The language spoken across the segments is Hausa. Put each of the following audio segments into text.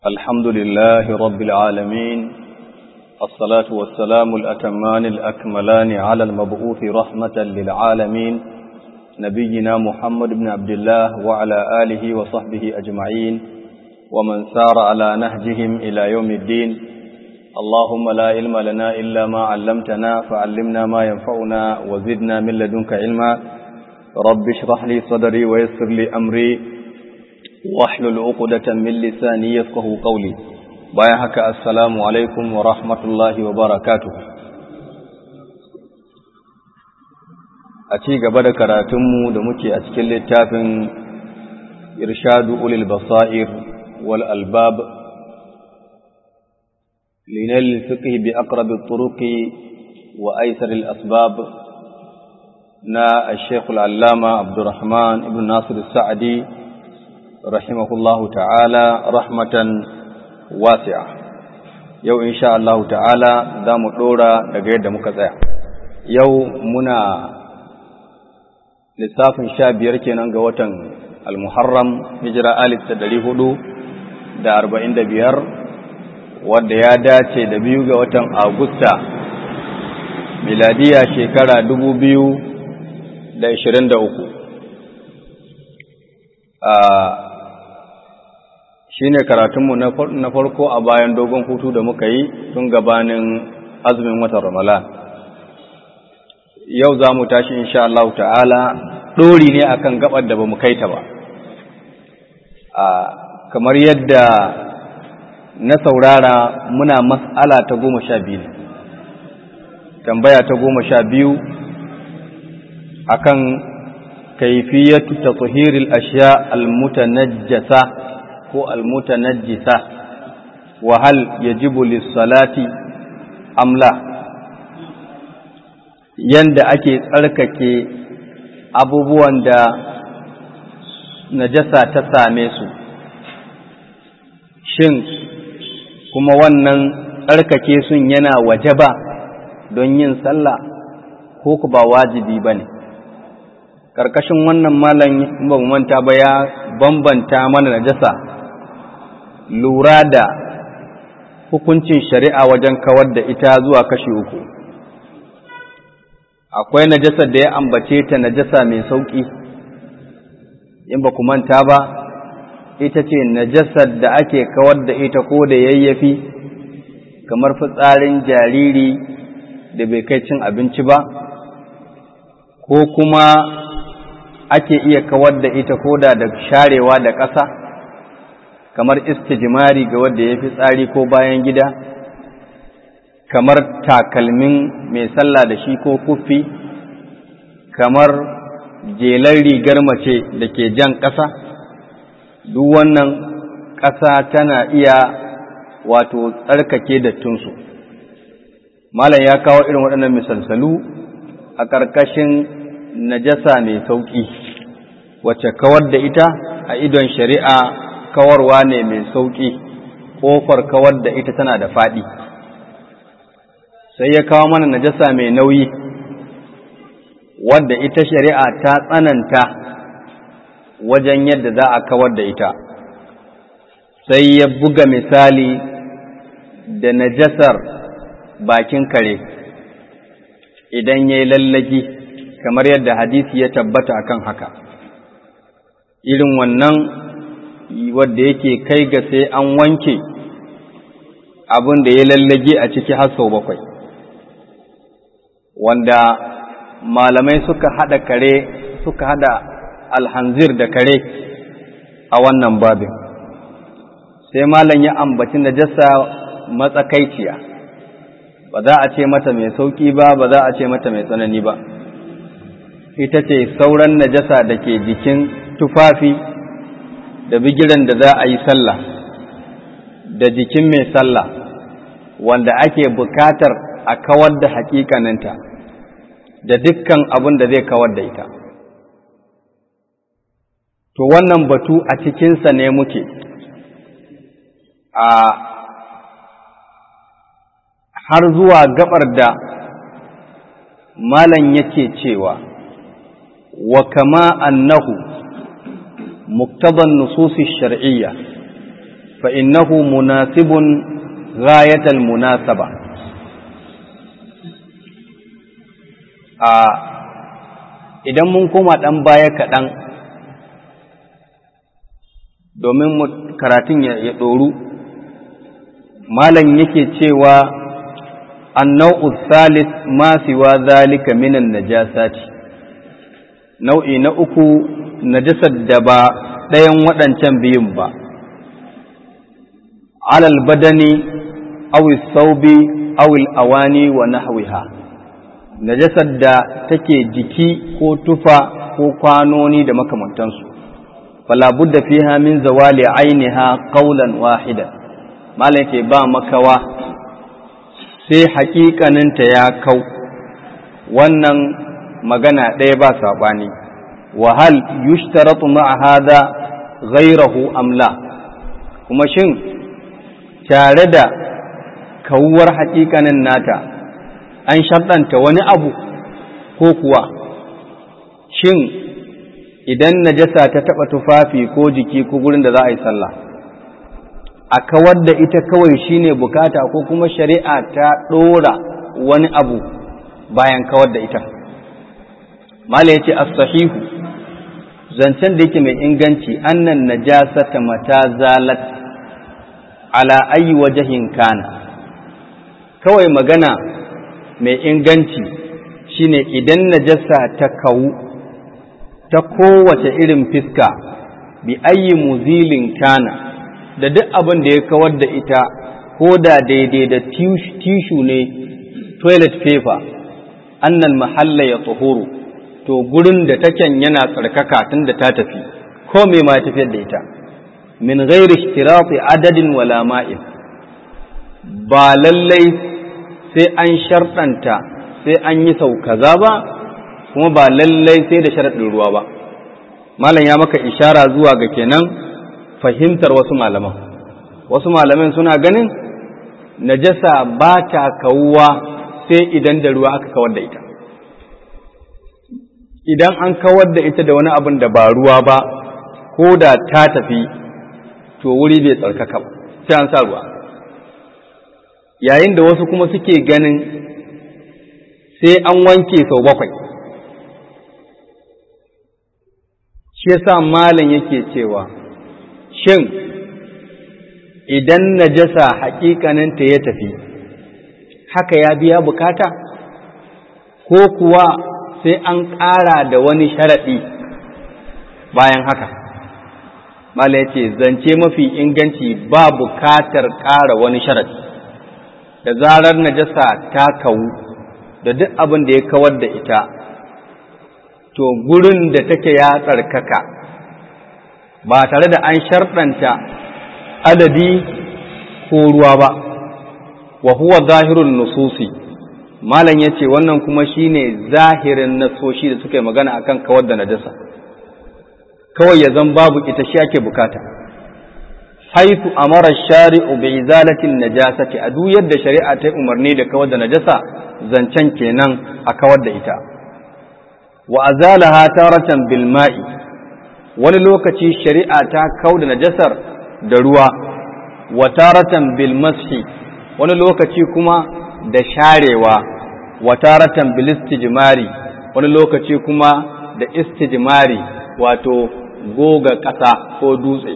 الحمد لله رب العالمين الصلاة والسلام الأتمان الأكملان على المبعوث رحمة للعالمين نبينا محمد بن عبد الله وعلى آله وصحبه أجمعين ومن سار على نهجهم إلى يوم الدين اللهم لا علم لنا إلا ما علمتنا فعلمنا ما ينفعنا وزدنا من لدنك علما رب اشرح لي صدري ويسر لي أمري واحلل عقدة من لساني يفقه قولي bayan haka assalamu alaikum wa rahmatullahi wa barakatuh a ci gaba da karatunmu da muke a cikin littafin irshadu ulil basair wal albab linal fiqh bi aqrab at-turuq wa aysar al-asbab na al-shaykh al-allama abdurrahman ibn nasir as-sa'di rahimahullahu ta'ala rahmatan wasi'a yau insha Allah ta'ala za mu ɗora daga yadda muka tsaya yau muna lissafin sha biyar kenan ga watan al-muharram hijira alif da ɗari hudu da arba'in da biyar wadda ya dace da biyu ga watan agusta miladiya shekara dubu biyu da ashirin da uku shi ne karatunmu na farko a bayan dogon hutu da muka yi tun gabanin azumin watan ramalan yau za mu tashi insha Allah ta'ala ɗori ne akan gabar da ba mu kai ta ba kamar yadda na saurara muna mas'ala ta goma sha biyu tambaya ta goma sha biyu akan kaifiyatu tatahiril ashiya al-mutanajjasa ko almutanajjisa wa hal yajibu lis-salati amla yanda ake tsarkake abubuwan da najasa ta same su shin kuma wannan tsarkake sun yana wajaba don yin sallah ko ku ba wajibi bane karkashin wannan malam ba mu manta ba ya bambanta mana najasa lura da hukuncin shari'a wajen kawar da ita zuwa kashi uku akwai najasar da ya ambace ta najasa mai sauƙi in ba ku manta ba ita ce najasar da ake kawar da ita ko da yayyafi kamar fitsarin jariri da bai kai cin abinci ba ko kuma ake iya kawar da ita ko da da sharewa da ƙasa kamar istijimari ga wanda ya fi tsari ko bayan gida kamar takalmin mai sallah da shi ko kufi kamar jelar rigar mace da ke jan ƙasa duk wannan ƙasa tana iya wato tsarkake dattinsu malam ya kawo irin waɗannan misalsalu a ƙarƙashin najasa mai sauƙi wacce kawar da ita a idon shari'a kawarwa ne mai sauƙi ƙofar kawar da ita tana da faɗi sai ya kawo mana najasa mai nauyi wadda ita shari'a ta tsananta wajen yadda za a kawar da ita sai ya buga misali da najasar bakin kare idan ya yi lallagi kamar yadda hadisi ya tabbata akan haka irin wannan wadda yake kai ga sai an wanke abin da ya lallage a ciki har sau bakwai wanda malamai suka haɗa kare suka haɗa alhanzir da kare a wannan babin sai malam ya ambaci najasa matsakaiciya ba za a ce mata mai sauƙi ba ba za a ce mata mai tsanani ba ita ce sauran najasa da ke jikin tufafi da bigiran da za a yi sallah da jikin mai sallah wanda ake bukatar a kawar da hakikaninta da dukkan abin da zai kawar da ita to wannan batu a cikinsa ne muke a har zuwa gabar da malam yake cewa wa kama annahu مقتضى النصوص الشرعية fa innahu munasibun ghayatal munasaba a idan mun koma ɗan baya kaɗan domin karatun ya ɗoru malam yake cewa annau salis ma siwa zalika minan najasati nau'i na uku najasar da ba ɗayan waɗancan biyun ba alal badani awi saubi awil awani wa nahwiha najasar da take jiki ko tufa ko kwanoni da makamantansu fala budda fiha min zawali ainiha qawlan wahidan malam ke ba makawa sai haƙiƙaninta ya kau wannan magana ɗaya ba saɓani wahal yushtaratu ma'a hada ghairahu amla kuma shin tare da kawuwar haƙiƙanin nata an sharɗanta wani abu ko kuwa shin idan najasa ta taɓa tufafi ko jiki ko gurin da za a yi sallah a kawar da ita kawai shine bukata ko kuma shari'a ta ɗora wani abu bayan kawar da ita mala yace as-sahihu zancen da yake mai inganci annan najasata mata zalat ala ayi wajahin kana kawai magana mai inganci shine idan najasa ta kawu ta kowace irin fiska bi ayi muzilin kana da duk abin da ya kawar da ita ko da daidai da tishu ne toilet paper annal mahalla ya tsohoro to gurin da taken yana tsarkaka tun da ta tafi ko me ma ya tafiyar da ita min ghairi ishtirafi adadin wala ma'in ba lallai sai an sharɗanta sai an yi sau kaza ba kuma ba lallai sai da sharaɗin ruwa ba malam ya maka ishara zuwa ga kenan fahimtar wasu malaman wasu malaman suna ganin najasa ba ta kawuwa sai idan da ruwa aka kawar da ita idan an kawar da ita da wani abin da ba ruwa ba ko da ta tafi to wuri bai tsarkaka ba sai an sa ruwa yayin da wasu kuma suke ganin sai an wanke sau bakwai shi yasa malam yake cewa shin idan najasa haƙiƙaninta ya tafi haka ya biya bukata ko kuwa sai an ƙara da wani sharaɗi bayan haka mala ya ce zance mafi inganci ba bukatar ƙara wani sharaɗi da zarar najasa ta kawu da duk abin da ya kawar da ita to gurin da take ya tsarkaka ba tare da an sharɗanta adadi ko ruwa ba wa huwa zahirun nususi malam ya ce wannan kuma shine zahirin nasoshi da suka yi magana akan kawar da najasa kawai ya zan babu ita shi ake bukata haitu amara shari'u bi izalatin najasati a duk yadda shari'a ta umarni da kawar da najasa zancen kenan a kawar da ita wa azalaha taratan bil ma'i wani lokaci shari'a ta kau da najasar da ruwa wa taratan bil mashi wani lokaci kuma da sharewa wa taratan bil istijmari wani lokaci kuma da istijmari wato goga ƙasa ko dutse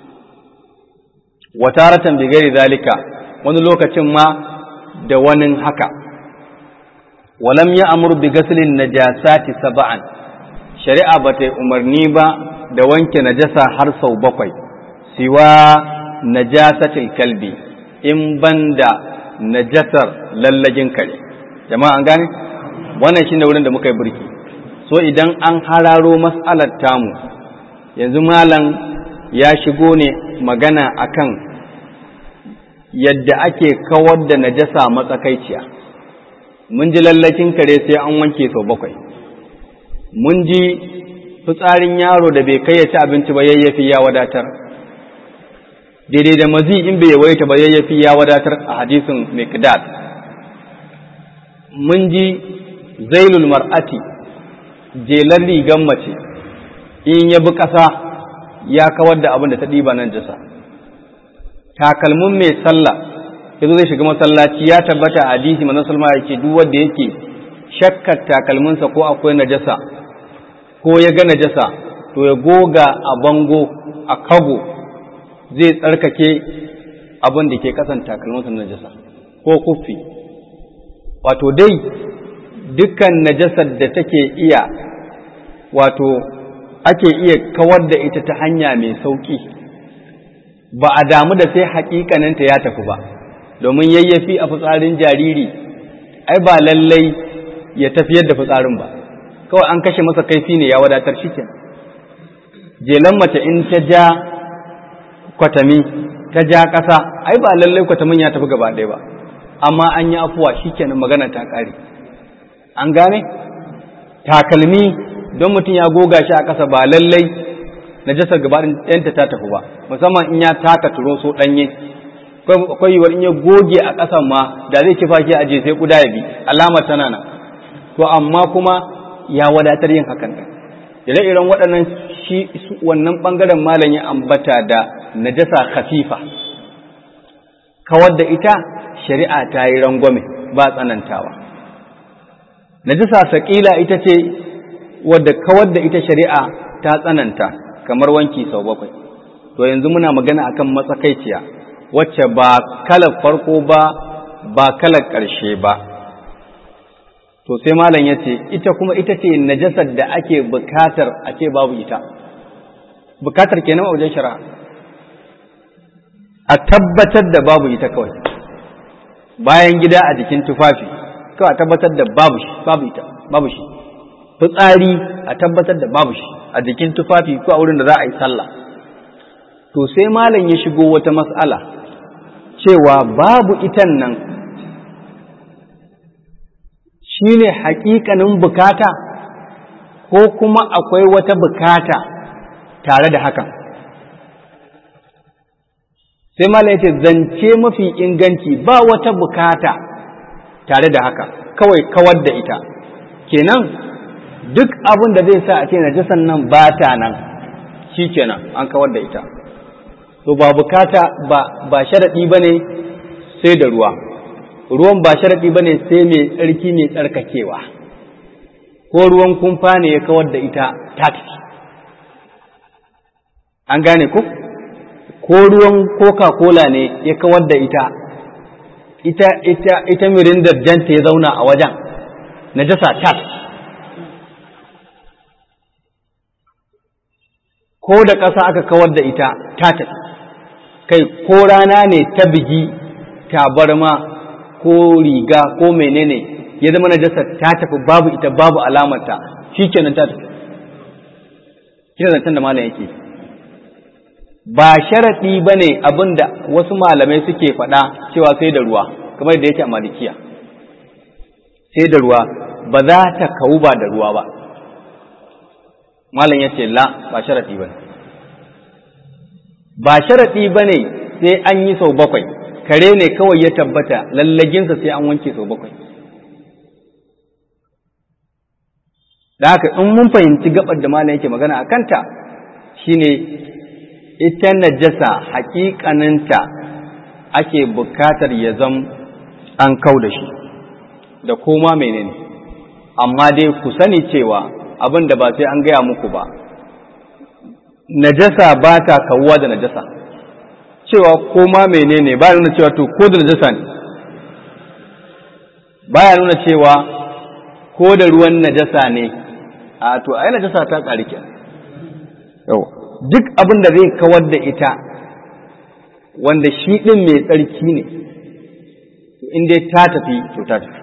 wa taratan bi gairi zalika wani lokacin ma da wani haka walam ya amur bi gaslin najasati saba'an shari'a ba ta yi umarni ba da wanke najasa har sau bakwai siwa najasatil kalbi in banda najasar lallagin kare jama'a an gane wannan shine wurin da muka yi burki so idan an hararo mas'alar tamu yanzu malam ya shigo ne magana akan yadda ake kawar da najasa matsakaiciya mun ji lallakin kare sai an wanke sau bakwai mun ji fitsarin yaro da bai kai ya ci abinci ba yayyafi ya wadatar daidai da mazi in bai yawaita ba yayyafi ya wadatar a hadisin miqdad mun ji zailul mar'ati jelar rigan mace in ya bi ƙasa ya kawar da abin da ta ɗiba nan jasa takalmin mai sallah yazo zai shiga masallaci ya tabbata a hadisi manzon salma yake duk wanda yake shakkar takalminsa ko akwai najasa ko ya ga najasa to ya goga a bango a kago zai tsarkake abin da ke kasan takalminsa najasa ko kuffi wato dai dukkan najasar da take iya wato ake iya kawar da ita ta hanya mai sauƙi ba a damu da sai haƙiƙaninta ya tafi ba domin yayyafi a fitsarin jariri ai ba lallai ya tafiyar da fitsarin ba kawai an kashe masa kaifi ne ya wadatar shi ke jelan mace in ta ja kwatami ta ja ƙasa ai ba lallai kwatamin ya tafi gaba ɗaya ba amma an yi afuwa shi kenan magana ta ƙare an gane takalmi don mutum ya goga shi a ƙasa ba lallai najasar gaba ɗayanta ta tafi ba musamman in ya taka turo so ɗanye akwai yiwuwar in ya goge a ƙasan ma da zai kifa shi a je sai kuda ya bi alamar tana nan to amma kuma ya wadatar yin hakan ɗin ire-iren waɗannan shi wannan ɓangaren malam ya ambata da najasa khafifa kawar da ita shari'a ta yi rangwame ba tsanantawa najasa saƙila ita ce wadda kawar da ita shari'a ta tsananta kamar wanki sau bakwai to yanzu muna magana akan matsakaiciya wacce ba kalar farko ba ba kalar ƙarshe ba to sai malam ya ce ita kuma ita ce najasar da ake bukatar a ce babu ita bukatar kenan a wajen shari'a a tabbatar da babu ita kawai bayan gida a jikin tufafi kawai a tabbatar da babu shi babu ita babu shi fitsari a tabbatar da babu shi a jikin tufafi ko a wurin da za a yi sallah to sai malam ya shigo wata mas'ala cewa babu itan nan shi ne haƙiƙanin bukata ko kuma akwai wata bukata tare da hakan sai malam ya ce zance mafi inganci ba wata bukata tare da haka kawai kawar da ita kenan duk abin da zai sa a ce najasan nan ba ta nan shi kenan an kawar da ita to ba bukata ba ba sharaɗi ba ne sai da ruwa ruwan ba sharaɗi ba ne sai mai tsarki mai tsarkakewa ko ruwan kumfa ne ya kawar da ita ta tafi an gane ku ko ruwan coca-cola ne ya kawar da ita ita ita ita mirindar janta ya zauna a wajen najasa tat ko da ƙasa aka kawar da ita ta tafi kai ko rana ne ta bigi tabarma ko riga ko menene ya zama najasa ta tafi babu ita babu alamarta shi kenan ta tafi shi zancen da malam yake ba sharaɗi ba ne abin da wasu malamai suke faɗa cewa sai da ruwa kamar da yake a malikiya sai da ruwa ba za ta kawu ba da ruwa ba malam ya ce la ba sharaɗi ba ne ba sharaɗi ba ne sai an yi sau bakwai kare ne kawai ya tabbata lallaginsa sai an wanke sau bakwai da haka in mun fahimci gabar da malam yake magana a kanta shine ita najasa haƙiƙaninta ake bukatar ya zam an kau da shi da koma menene amma dai ku sani cewa abin da ba sai an gaya muku ba najasa ba ta kawuwa da najasa cewa koma menene ba nuna cewa to ko da najasa ne baya nuna cewa ko da ruwan najasa ne a to ai najasa ta ƙari ke yau duk abin da zai kawar da ita wanda shi ɗin mai tsarki ne in dai ta tafi to ta tafi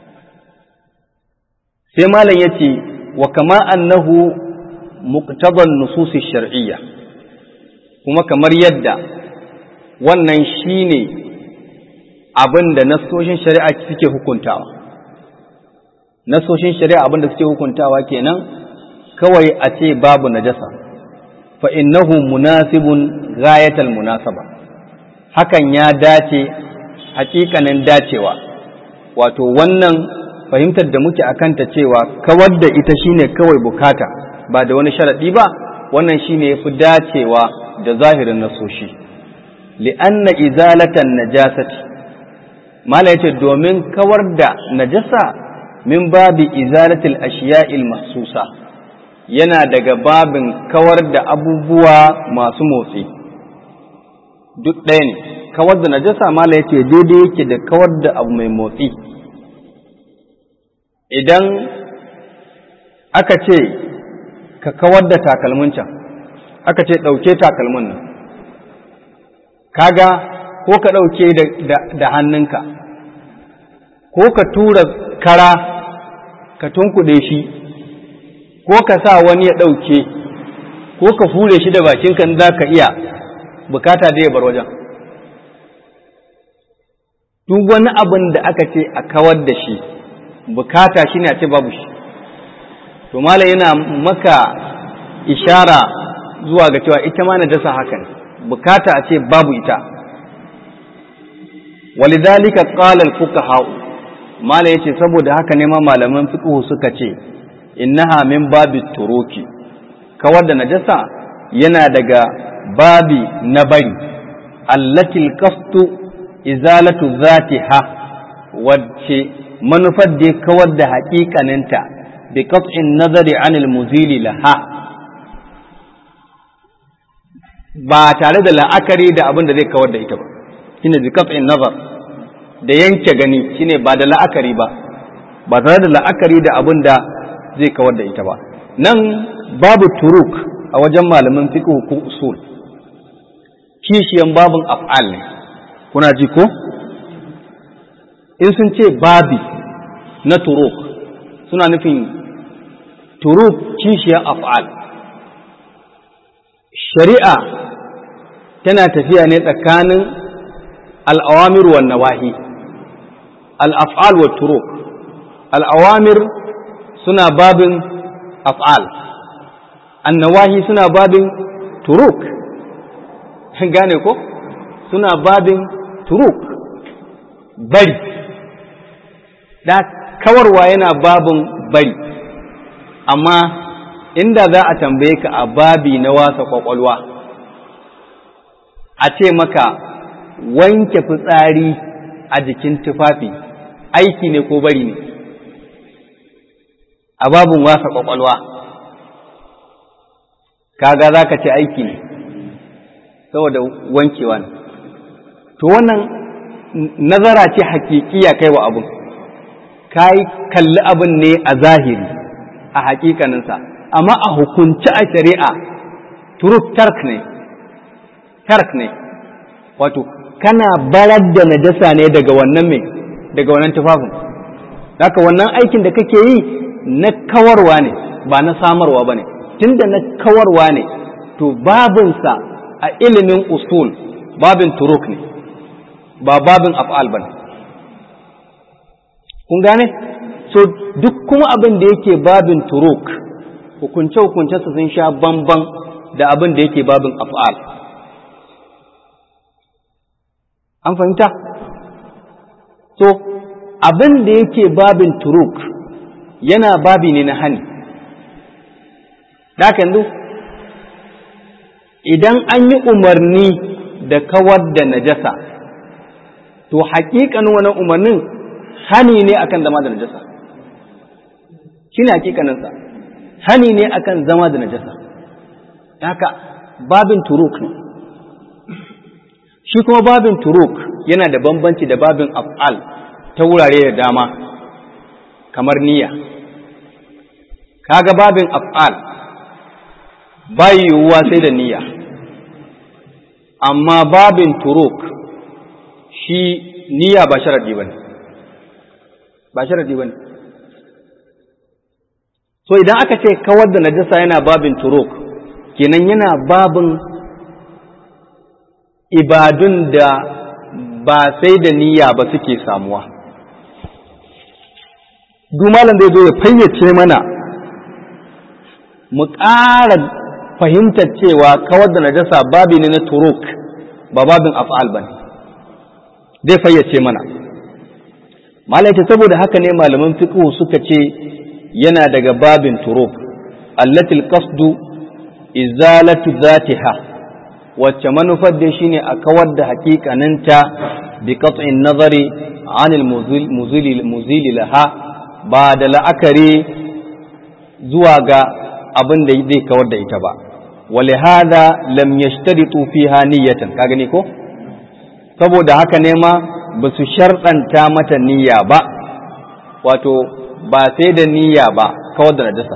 sai malam ya ce wa kama annahu muqtadan nususi shar'iyya kuma kamar yadda wannan shine abin da nasoshin shari'a suke hukuntawa nasoshin shari'a abin da suke hukuntawa kenan kawai a ce babu najasa fa innahu munasibun ghayatal munasaba hakan ya dace hakikanin dacewa wato wannan fahimtar da muke akanta cewa kawar da ita shine kawai bukata ba da wani sharaɗi ba wannan shine yafi dacewa da zahirin nasoshi li'anna izalatan najasati mala yace domin kawar da najasa min babi izalatil ashiya'il mahsusa yana daga babin kawar da abubuwa masu motsi duk ɗaya ne kawar da najasa mala yace daidai yake da kawar da abu mai motsi idan aka ce ka kawar da takalmin can aka ce ɗauke takalmin nan kaga ko ka ɗauke da hannunka ko ka tura kara ka tunkuɗe shi ko ka sa wani ya ɗauke ko ka fure shi da bakinka za ka iya bukata da ya bar wajen duk wani abin da aka ce a kawar da shi bukata shi ne a ce babu shi to malam yana maka ishara zuwa ga cewa ita ma najasa haka ne bukata a ce babu ita walidhalika qala al-fuqaha malam yace saboda haka ne ma malaman fiqh suka ce innaha min babi turuki kawar da najasa yana daga babi na bari allati al-qasdu izalatu zatiha wacce manufar da kawar da haƙiƙaninta bi qat'in nazari anil muzili laha ba tare da la'akari da abin da zai kawar da ita ba shine bi qat'in nazar da yanke gani shine ba da la'akari ba ba tare da la'akari da abin da zai kawar da ita ba nan babu turuk a wajen malamin fiqh ko usul kishiyan babun af'al ne kuna ji ko in sun ce babi na turuk suna nufin turuk kishiyan af'al shari'a tana tafiya ne tsakanin al'awamir wa nawahi al'af'al wa turuk al'awamir suna babin af'al annawahi suna babin turuk gane ko suna babin turuk bari da kawarwa yana babin bari amma inda za a tambaye ka a babi na wasa kwakwalwa a ce maka wanke fitsari a jikin tufafi aiki ne ko bari ne a babin wasa kwakwalwa kaga za ka ce aiki ne saboda wankewa ne to wannan nazara ce hakikiya kai wa abin ka yi kalli abin ne a zahiri a hakikaninsa amma a hukunci a shari'a turuk tark ne tark ne wato kana barar da najasa ne daga wannan mai daga wannan tufafin haka wannan aikin da kake yi na kawarwa ne ba na samarwa ba ne tunda na kawarwa ne to babinsa a ilimin usul babin turuk ne ba babin af'al ba ne kun gane so duk kuma abin da yake babin turuk hukunce-hukunce su sun sha bamban da abin da yake babin af'al an fahimta so abin da yake babin turuk yana babi ne na hani da yanzu idan an yi umarni da kawar da najasa to haƙiƙanin wannan umarnin hani ne akan zama da najasa shi ne haƙiƙaninsa hani ne akan zama da najasa haka babin turuk ne shi kuma babin turuk yana da bambanci da babin af'al ta wurare da dama kamar niyya kaga babin af'al bai yiwuwa sai da niyya amma babin turuk shi niyya ba sharadi bane ba sharadi bane so idan aka ce kawar da najasa yana babin turuk kenan yana babin ibadun da ba sai da niyya ba suke samuwa malam zai zo ya fayyace mana mu ƙara fahimtar cewa kawar da najasa babi ne na turuk ba babin af'al ba ne zai fayyace mana malam ta saboda haka ne malaman fiqh suka ce yana daga babin turuk allati alqasdu izalatu zatiha wacce manufar dai shine a kawar da hakikaninta bi qat'in nazari anil muzili muzili laha ba da la'akari zuwa ga abin da zai kawar da ita ba wale hada lam yashtaritu fiha niyyatan ka gani ko saboda haka ne ma ba su sharɗanta mata niyya ba wato ba sai da niyya ba kawar da najasa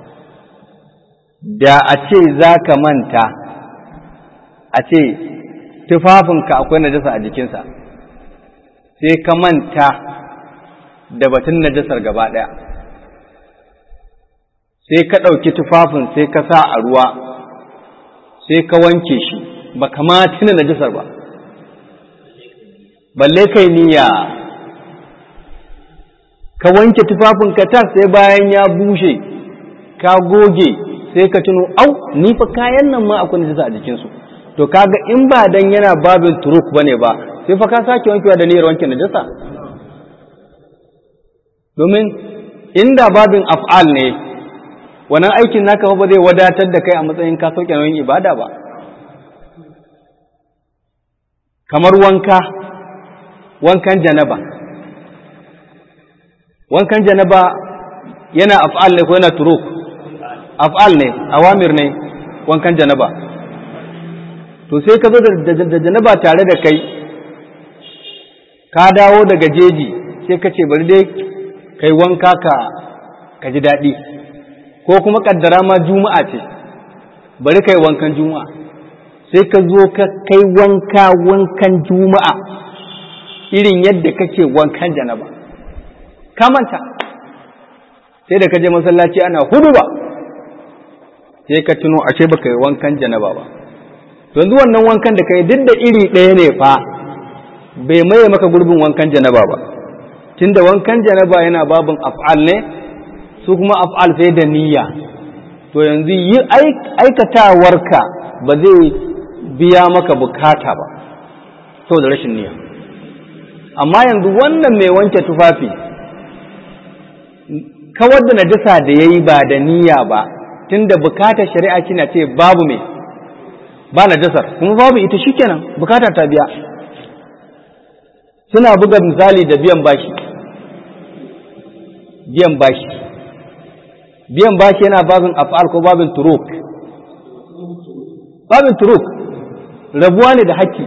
da a ce za ka manta a ce tufafinka akwai najasa a jikinsa sai ka manta da batun najasar gaba ɗaya sai ka ɗauki tufafin sai ka sa a ruwa sai ka wanke shi ba kama tuna najasar ba balle kai niyya ka wanke tufafin ka tas sai bayan ya bushe ka goge sai ka tuno au ni fa kayan nan ma akwai najasa a jikinsu to kaga in ba dan yana babin turuk bane ba sai fa ka sake wankewa da niyyar wanke najasa domin inda babin af'al ne wannan aikin naka ba zai wadatar da kai a matsayin ka sauke nauyin ibada ba kamar wanka wankan janaba wankan janaba yana af'al ne ko yana turuk af'al ne awamir ne wankan janaba to sai ka zo da janaba tare da kai ka dawo daga jeji sai ka ce bari dai kai wanka ka ka ji daɗi ko kuma kaddara ma juma'a ce bari kai wankan juma'a sai ka zo ka kai wanka wankan juma'a irin yadda kake wankan janaba ka manta sai da ka je masallaci ana hudu ba sai ka tuno ashe baka yi wankan janaba ba yanzu wannan wankan da kai duk da iri ɗaya ne fa bai maye maka gurbin wankan janaba ba tunda wankan janaba yana babin af'al ne su kuma af'al sai da niyya to yanzu yi aikatawarka ba zai biya maka bukata ba saboda rashin niyya amma yanzu wannan mai wanke tufafi kawar da najasa da ya yi ba da niyya ba tunda bukatar shari'a kina ce babu mai ba najasar kuma babu ita shikenan bukata ta biya suna buga misali da biyan bashi biyan bashi biyan bashi yana babin af'al ko babin turuk babin turuk rabuwa ne da haƙƙi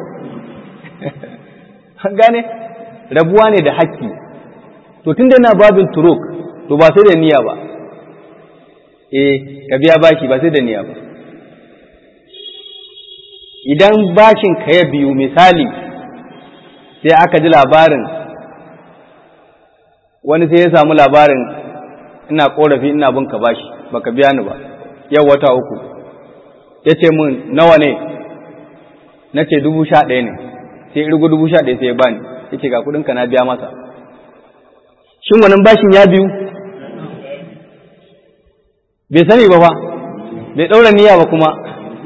gane rabuwa ne da haƙƙi to tun da yana babin turuk to ba sai da niyya ba eh ka biya bashi ba sai da niyya ba idan bashin ka ya biyu misali sai aka ji labarin wani sai ya samu labarin ina korafi ina bin ka bashi baka biya ni ba yau wata uku ya ce mun nawa ne na ce dubu sha ɗaya ne sai irgo dubu sha ɗaya sai ya bani ya ce ga kuɗinka na biya masa shin wannan bashin ya biyu bai sani ba fa bai ɗaura niyya ba kuma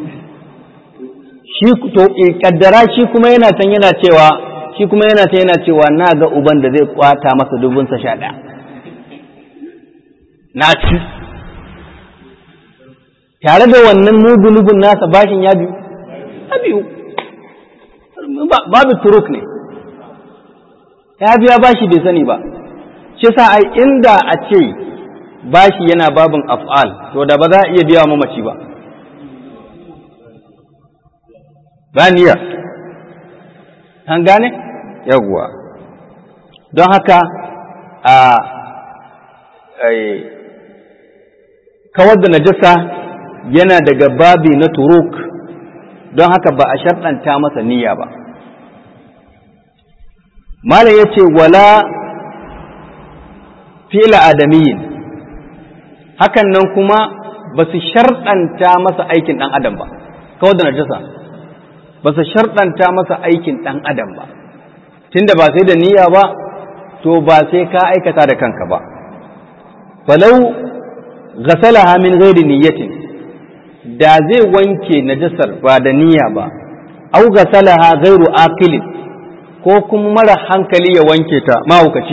shi to kaddara shi kuma yana can yana cewa shi kuma yana can yana cewa na ga uban da zai kwata masa dubunsa sha ɗaya na ci tare da wannan mugunubun nasa bashin ya biyu ya biyu babu turuk ne ya biya bashi bai sani ba shi sa ai inda a ce bashi yana babin af'al to da ba za a iya biya mamaci ba ganiya an gane yawwa don haka a kawar da najasa yana daga babi na turuk don haka ba a sharɗanta masa niyya ba malam ya ce wala fila adamiyin hakan nan kuma ba su sharɗanta masa aikin ɗan adam ba kawar da najasa ba su sharɗanta masa aikin ɗan adam ba tunda ba sai da niyya ba to ba sai ka aikata da kanka ba falau ghasalaha min ghairi niyyatin da zai wanke najasar ba da niyya ba au ghasalaha ghairu aqilin ko kuma mara hankali ya wanke ta mahaukaci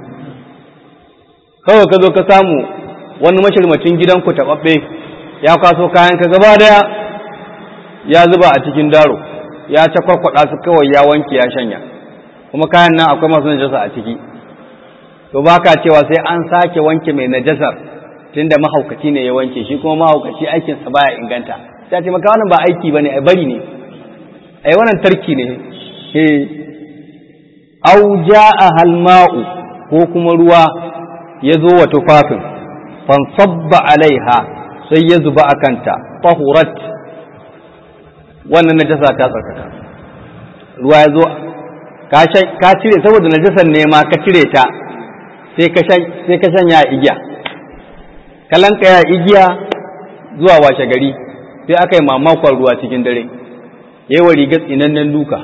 kawai ka zo ka samu wani mashirmacin gidanku taɓaɓɓe ya kwaso kayan ka gaba daya ya zuba a cikin daro ya ta kwarkwada su kawai ya wanke ya shanya kuma kayan nan akwai masu najasa a ciki to baka cewa sai an sake wanke mai najasar tunda mahaukaci ne ya wanke shi kuma mahaukaci aikinsa baya inganta ta ce maka wannan ba aiki bane ai bari ne ai wannan tarki ne eh au jaa halma'u ko kuma ruwa ya zo wa tufafin fansabba alaiha sai ya zuba a kanta tahurat wannan najasa ta tsarkaka ruwa ya zo ka cire saboda najasar ne ma ka cire ta sai ka shanya igiya kalanka ya igiya zuwa washe gari sai aka yi mamakon ruwa cikin dare ya yi wa rigar tsinannen duka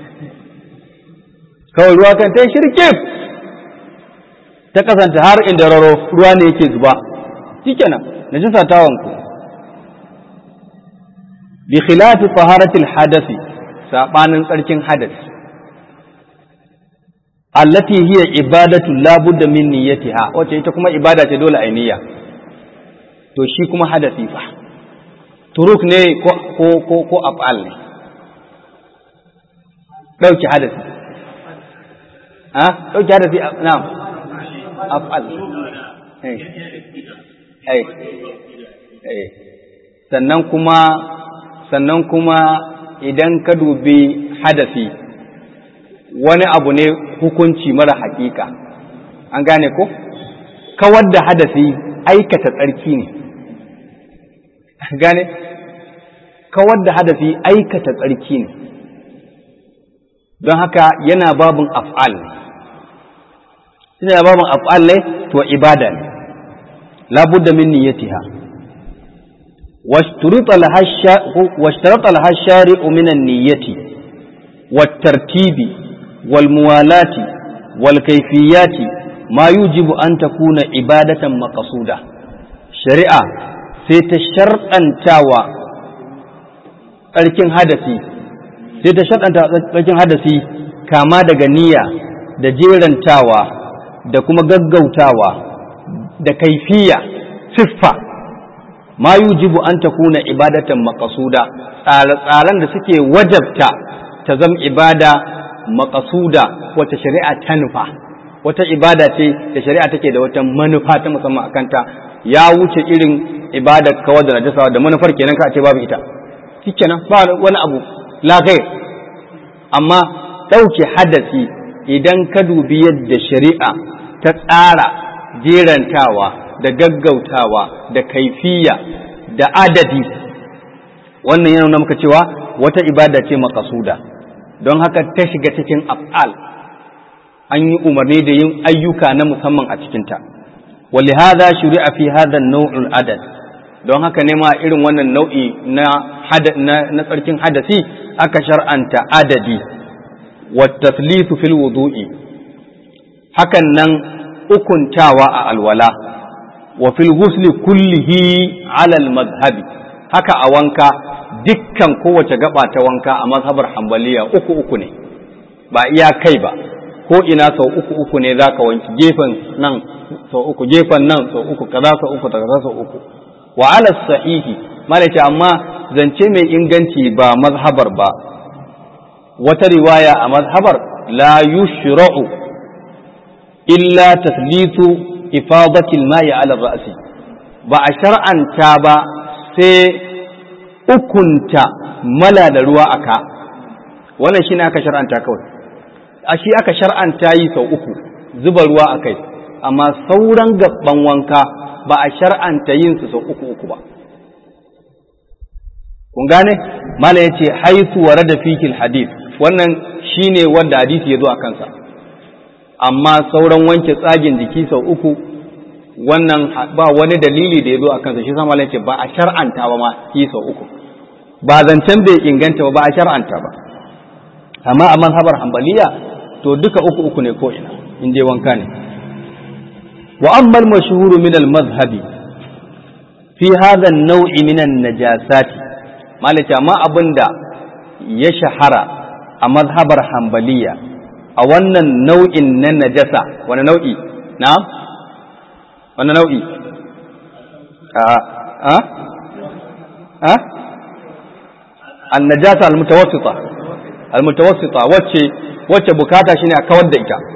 kawai ruwa kan ta yi shirkif ta kasanta har inda raro ruwa ne yake zuba shikenan najasa ta wanku bi khilafi taharatil hadasi sabanin tsarkin hadasi allati hiya ibadatu la budda min niyyatiha wace ita kuma ibada ce dole a niyya to shi kuma hadasi fa turuk ne ko ko ko, ko af'al ne dauki hadasi ha dauki hadasi na'am af'al eh eh eh sannan kuma sannan kuma idan ka dubi hadasi wani abu ne hukunci mara hakika an gane ko kawar da hadasi aikata tsarki ne gane kawar da hadasi aikata tsarki ne don haka yana babin af'al ne yana babin af'al ne to ibada ne labudda min niyyatiha واشترط لها الشارع من النية والترتيب والموالاة والكيفيات ما يجب أن تكون عبادة مقصودة شريعة سيتشرطا تاوى tsarkin hadasi sai ta shaɗanta tsarkin hadasi kama daga niyya da jerantawa da kuma gaggautawa da kaifiya siffa ma yujibu an takuna ibadatan maqasuda tsare-tsaren da suke wajabta ta zama ibada maqasuda wata shari'a ta nufa wata ibada ce da shari'a take da wata manufa ta musamman akanta ya wuce irin ibadar kawar da najasa da manufar kenan ka ce babu ita shikenan ba wani abu la ghair amma dauke hadasi idan ka dubi yadda shari'a ta tsara jerantawa da gaggautawa da kaifiya da adadi wannan yana nuna muka cewa wata ibada ce makasuda don haka ta shiga cikin af'al an yi umarni da yin ayyuka na musamman a cikinta wali hada shuri'a fi hada nau'ul adad don haka ne ma irin wannan nau'i na na tsarkin hadasi aka shar'anta adadi wa taslisu fil wudu'i hakan nan ukuntawa a alwala wa fil ghusli kullihi ala al madhhabi haka a wanka dukkan kowace gaba ta wanka a mazhabar hanbaliya uku uku ne ba iya kai ba ko ina sau uku uku ne zaka wanki gefen nan sau uku gefen nan sau uku kaza sau uku kaza sau uku wa ala sahihi malaka amma zance mai inganci ba mazhabar ba wata riwaya a mazhabar la yushra'u illa taslitu ifadatil ma'i ala ra'si ba a shar'anta ba sai ukunta mala da ruwa aka wannan shine aka shar'anta kawai a shi aka shar'anta yi sau uku zuba ruwa a kai amma sauran gaban wanka ba a shar'anta yin su sau uku uku ba kun gane mala ya ce haitu wa rada fikil hadith wannan shine wanda hadisi ya zo a kansa amma sauran wanke tsagin jiki sau uku wannan ba wani dalili da ya zo a kansa shi sama ce ba a shar'anta ba ma yi sau uku ba zancen bai inganta ba ba a shar'anta ba amma a manhabar hambaliya to duka uku uku ne ko ina in dai wanka ne wa amma al-mashhuru min al-madhhabi fi hadha an-naw'i min an-najasati malaka ma abinda ya shahara a mazhabar hambaliya a wannan nau'in na najasa wani nau'i na wani nau'i a a a annajasa almutawassita almutawassita wacce wacce bukata shine a kawar da ita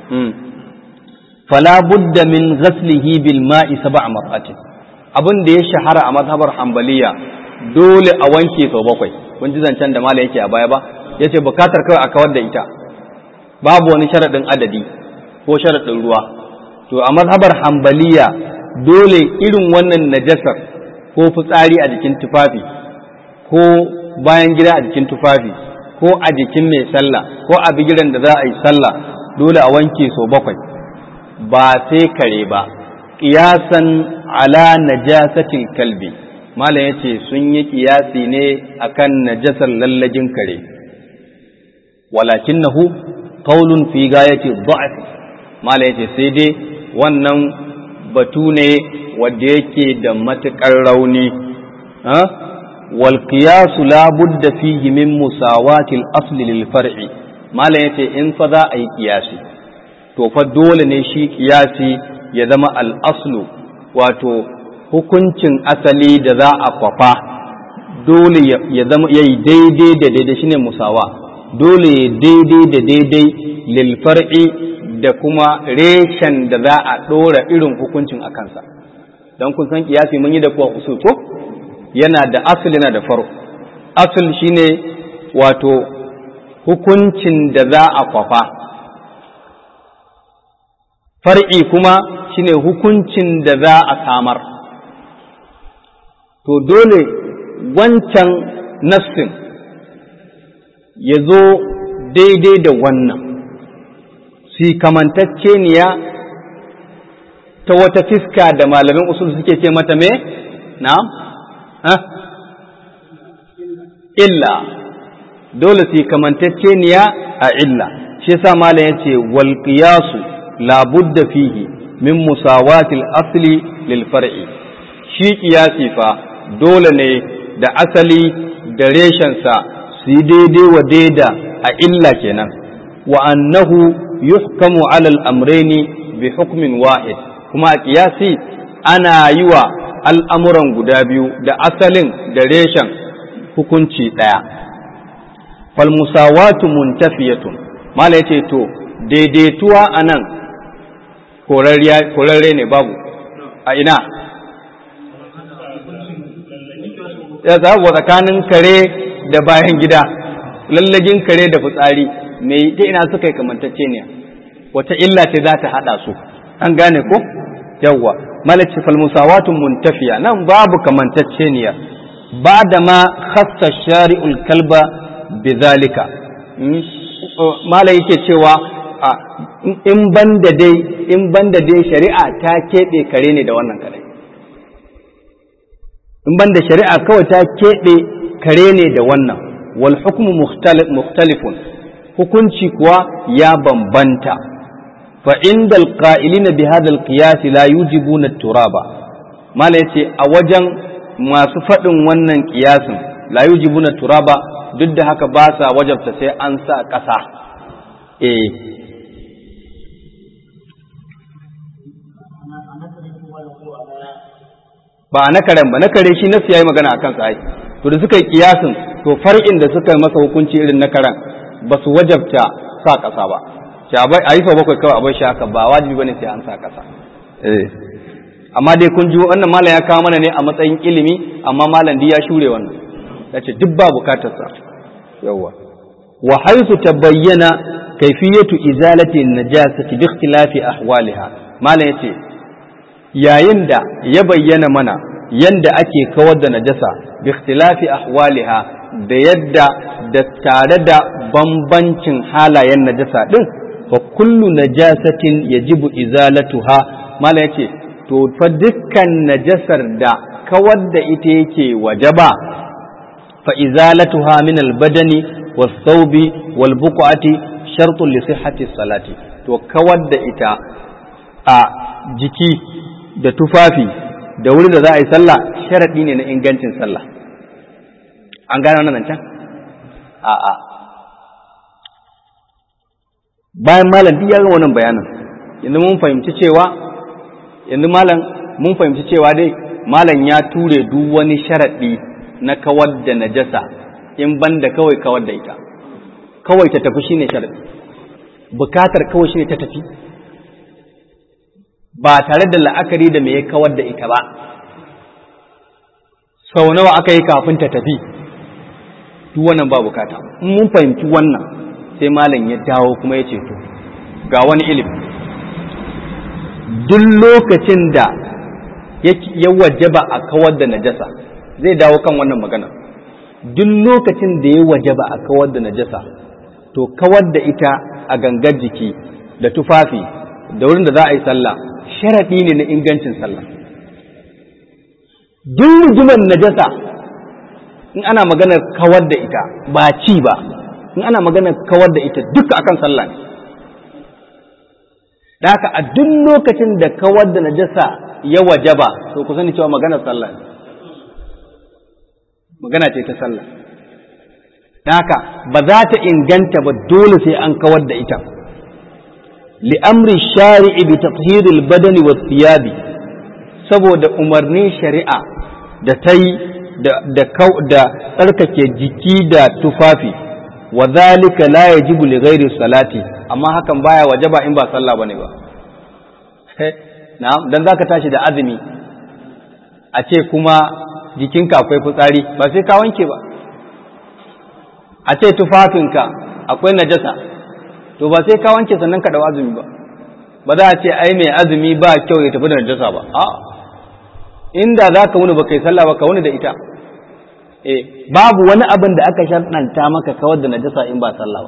fala budda min ghaslihi bil ma'i sab'a mar'atin abin da ya shahara a mazhabar hanbaliya dole a wanke sau bakwai kun ji zancen da mala yake a baya ba yace bukatar kawai a kawar da ita babu wani sharadin adadi ko sharadin ruwa to a mazhabar hanbaliya dole irin wannan najasar ko fitsari a jikin tufafi ko bayan gida a jikin tufafi ko a jikin mai sallah ko a bigiran da za a yi sallah dole a wanke sau bakwai ba sai kare ba ƙiyasan ala najasatil kalbi malam yace sun yi ƙiyasi ne akan najasar lallajin kare walakinnahu qaulun fi gayati dha'f malam yace sai dai wannan batu ne wanda yake da matuƙar rauni wal qiyasu la budda fihi min musawati al asli lil far'i malam yace in fa za a yi qiyasi to fa dole ne shi qiyasi ya zama al aslu wato hukuncin asali da za a kwafa dole ya zama yayi daidai da daidai shine musawa dole ya daidai da daidai lil far'i da kuma reshen da za a ɗora irin hukuncin a kansa don kun san kiyasi mun yi da kuwa usul ko yana da asul yana da faro asul shine wato hukuncin da za a kwafa far'i kuma shine hukuncin da za a samar to dole wancan nassin ya zo daidai da wannan si kamantacceniya ta wata fiska da malamin usul suke ce mata me na illa dole si kamantacceniya a illa shi yasa malam yace wal qiyasu la budda fihi min musawatil asli lil far'i shi qiyasi fa dole ne da asali da reshensa su yi daidai wa daida a illa kenan wa annahu yuhkamu ala al-amrayni bi hukmin wahid kuma a kiyasi ana yi wa al'amuran guda biyu da asalin da reshen hukunci ɗaya fal musawatu muntafiyatun mala yace to daidaituwa a nan korarre ne babu a ina ya zaɓa tsakanin kare da bayan gida lallagin kare da fitsari me ta ina suka yi kamantacce ne wata illa ce za ta haɗa su an gane ko yawwa malaci falmusawatun muntafiya nan babu kamantacce ne ba da ma khassa shari'ul kalba bizalika mala yake cewa in banda dai in banda dai shari'a ta keɓe kare ne da wannan kare in banda shari'a kawai ta keɓe kare ne da wannan wal hukmu mukhtalifun hukunci kuwa ya bambanta fa inda alqa'ilina bi hadha alqiyas la yujibuna turaba mala yace a wajen masu faɗin wannan kiyasin la yujibuna turaba duk da haka ba sa wajabta sai an sa ƙasa eh ba na karen ba na kare shi nasu yayi magana akan sa ai to da suka yi kiyasin to far'in da suka masa hukunci irin na karen ba su wajabta sa ƙasa ba sai a yi sau bakwai kawai a bar shi haka ba wajibi bane sai an sa ƙasa eh amma dai kun ji wannan malam ya kawo mana ne a matsayin ilimi amma malam ya shure wannan yace duk ba bukatar sa yawa wa haythu tabayyana kayfiyatu izalati najasati bi ikhtilafi ahwaliha malam yace yayin da ya bayyana mana yanda ake kawar da najasa bi ikhtilafi ahwaliha da yadda da tare da bambancin halayen najasa din fa kullu najasatin yajibu izalatuha mala yace to fa dukkan najasar da kawar da ita yake wajaba fa izalatuha min albadani was-thawbi wal-buqati shartun li sihhati salati to kawar da ita a jiki da tufafi da wuri da za a yi sallah sharadi ne na ingancin sallah an gane wannan can a'a bayan malam duk ya ga wannan bayanin yanzu mun fahimci cewa yanzu malam mun fahimci cewa dai malam ya ture duk wani sharaɗi na kawar da najasa in banda kawai kawar da ita kawai ta tafi shine sharadi bukatar kawai shine ta tafi ba tare da la'akari da me ya kawar da ita ba sau nawa aka yi kafin ta tafi duk wannan ba bukata in mun fahimci wannan sai malam ya dawo kuma ya ce to ga wani ilimi duk lokacin da ya wajaba a kawar da najasa zai dawo kan wannan magana duk lokacin da ya wajaba a kawar da najasa to kawar da ita a gangar jiki da tufafi da wurin da za a yi sallah sharaɗi ne na ingancin sallah duk rigimar najasa in ana maganar kawar da ita ba ci ba in ana maganar kawar da ita duka akan sallah ne da haka a duk lokacin da kawar da najasa ya wajaba to ku sani cewa maganar sallah ne magana ce ta sallah da haka ba za ta inganta ba dole sai an kawar da ita li'amri shari'i bi tathhiril badani wa thiyabi saboda umarnin shari'a da ta yi da tsarkake jiki da tufafi wa zalika la yajibu li ghairi salati amma hakan baya wajaba in ba sallah bane ba na'am dan zaka tashi da azumi a ce kuma jikinka akwai fitsari ba sai ka wanke ba a ce tufafinka akwai najasa to ba sai ka wanke sannan ka dau azumi ba ba za a ce ai mai azumi ba kyau ya tafi da najasa ba a inda za ka wuni ba kai sallah ba ka wuni da ita eh babu wani abin da aka sharɗanta maka kawar da najasa in ba sallah ba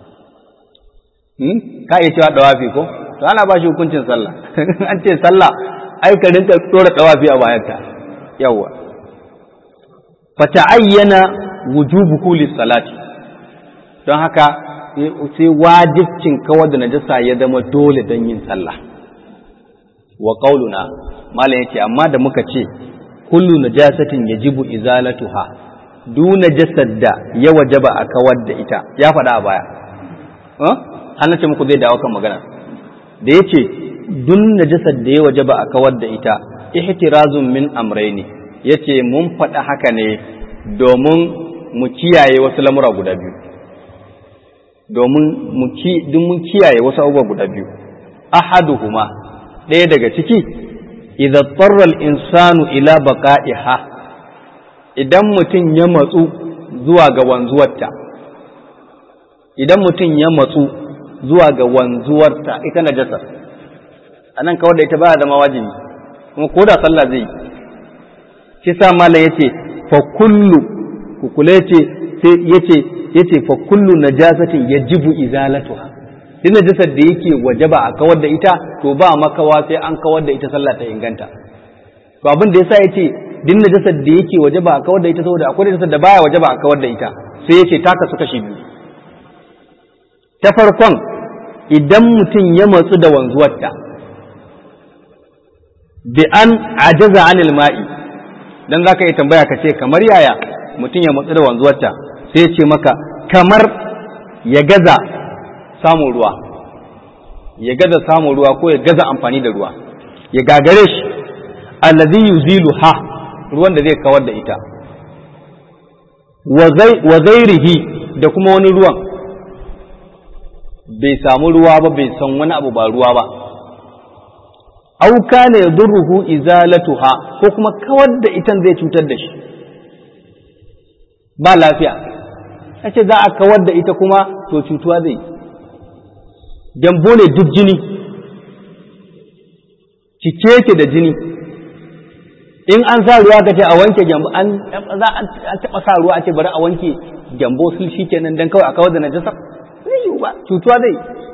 hmm? ka iya cewa dawafi ko to ana ba shi hukuncin sallah an ce sallah ai ka rinka tsora dawafi a bayanka yawa fa ta'ayyana wujubuhu lis-salati don haka sai wajibcin kawar da najasa ya zama dole don yin sallah wa qauluna malam yake amma da muka ce kullu najasatin yajibu izalatuha du najasar da ya wajaba a kawar da ita ya faɗa a baya an ce muku zai dawo kan magana da yace dun najasar da ya wajaba a kawar da ita ihtirazun min amrayni yace mun faɗa haka ne domin mu kiyaye wasu lamura guda biyu domin mun kiyaye wasu abubuwa guda biyu ahaduhuma ɗaya daga ciki idza tarra al-insanu ila baqa'iha idan mutum ya matsu zuwa ga wanzuwarta idan mutum ya matsu zuwa ga wanzuwarta ita najasa anan kawar da ita ba zama wajibi kuma ko da sallah zai shi sa malam yace fa kullu kukule yace sai yace yace fa kullu najasatin yajibu izalatuha duk najasar da yake wajaba a kawar da ita to ba makawa sai an kawar da ita sallah ta inganta to abin da yasa yace duk najasar da yake wajaba a kawar da ita saboda akwai najasar da baya wajaba a kawar da ita sai yace taka suka shi biyu ta farkon idan mutum ya matsu da wanzuwarta bi an ajaza anil ma'i dan zaka yi tambaya ka ce kamar yaya mutum ya matsu da wanzuwarta sai ce maka kamar ya gaza samun ruwa ya gaza samun ruwa ko ya gaza amfani da ruwa ya gagare shi allazi yuzilu ha ruwan da zai kawar da ita wa zairihi da kuma wani ruwan bai samu ruwa ba bai san wani abu ba ruwa ba au kana yadurruhu izalatuha ko kuma kawar da itan zai cutar da shi ba lafiya ce za a kawar da ita kuma to cutuwa zai gyambo ne duk jini cike yake da jini in an sa ruwa ka ce a wanke gyambo an za a taɓa sa ruwa a ce bari a wanke gyambo sul shi kenan dan kawai a kawar da najasa zai yiwu ba cutuwa zai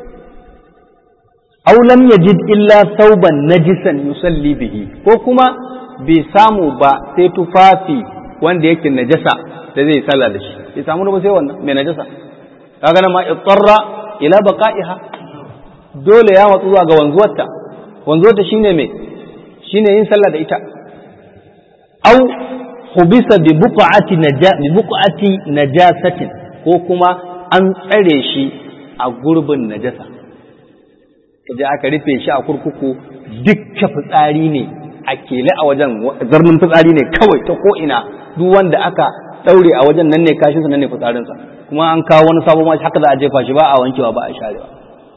aw lam yajid illa sauban najisan yusalli bihi ko kuma bai samu ba sai tufafi wanda yake najasa da zai sallah da shi bai samu ba sai wannan mai najasa kaga nan ma ittarra ila baqa'iha dole ya matsu zuwa ga wanzuwarta wanzuwarta shine me shine yin sallah da ita aw hubisa bi buqati naja bi buqati najasatin ko kuma an tsare shi a gurbin najasa kaje aka rufe shi a kurkuku dukkan fitsari ne a kele a wajen zarnin fitsari ne kawai ta ko ina duk wanda aka daure a wajen nan ne kashinsa nan ne fitsarinsa kuma an kawo wani sabon mashi haka za a jefa shi ba a wankewa ba a sharewa